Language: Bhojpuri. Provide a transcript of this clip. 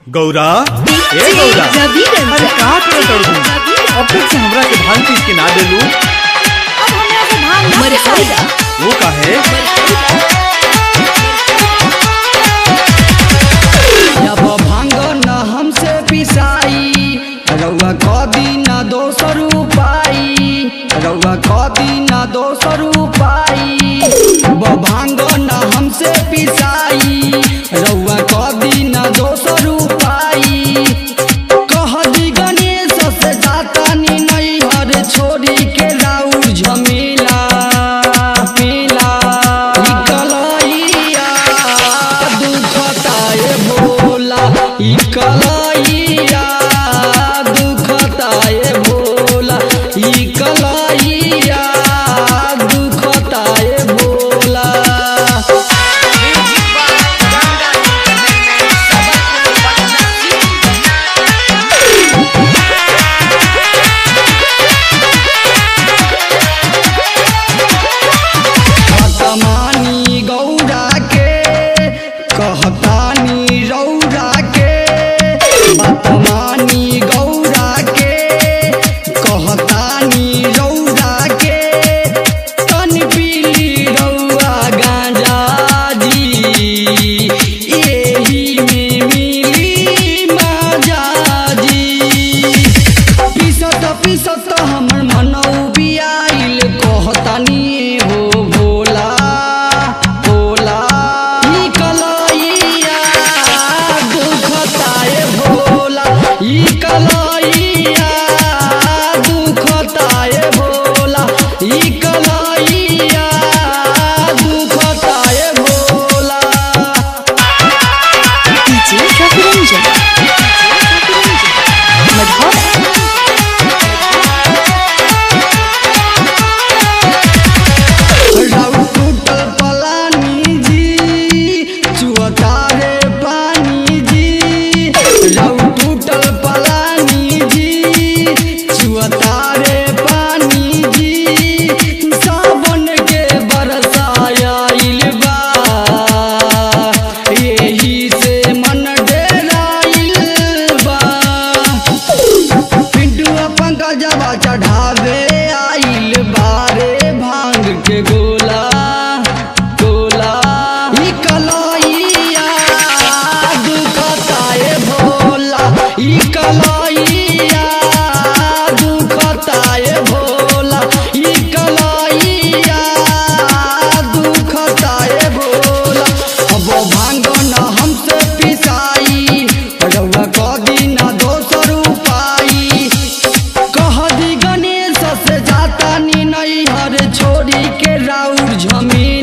गौरा ए गौरा रवि रंजन अरे का करत अड़ू अब तक से हमरा के भांग पीस के ना देलू अब हमरा से भांग ना मर्यादा वो काहे जब भांग न हमसे पिसाई रउआ कदी न दोसर उपाई रउआ कदी न दोसर उपाई जब भांग न हमसे पिसाई रउआ कदी न दोसर उपाई कह दी गणेश से जातानी नैहर छोड़ी के राउर झमेला मेला इकलैया दुखताए भोला इकलैया दुखताए भोला इकलैया दुखताए भोला कहतानी गौरा के कहतानी रौरा के बतमानी गौरा के कहतानी रौरा के तन पीली रौआ गांजा जी एही में मिली माजा जी पीसत पीसत हमर मनौ बियाइल कहतानी हो भोला भोला ई कलैया दुखताए भोला ई कलैया दुखताए भोला ई कलैया दुखताए भोला डीजे रवि रंजन मधुर राउ टूटल पलानी जी चुअतारे पानी जी राउ टूटल पलानी जी चुअतारे पानी जी सावन के बरसायाइल बा यही से मन डेराइल बा पिंटुआ पंकजवा चढ़ावे आइल बारे भांग के गोला गोला ई कलैया दुखताए भोला ई कलैया दुखताए भोला ई कलैया दुखताए भोला अब भांग न हमसे पिसाई रउआ कदी न दोसर उपाई कह दी गणेश से जाता नी नैहर छोड़ी के राउर झमी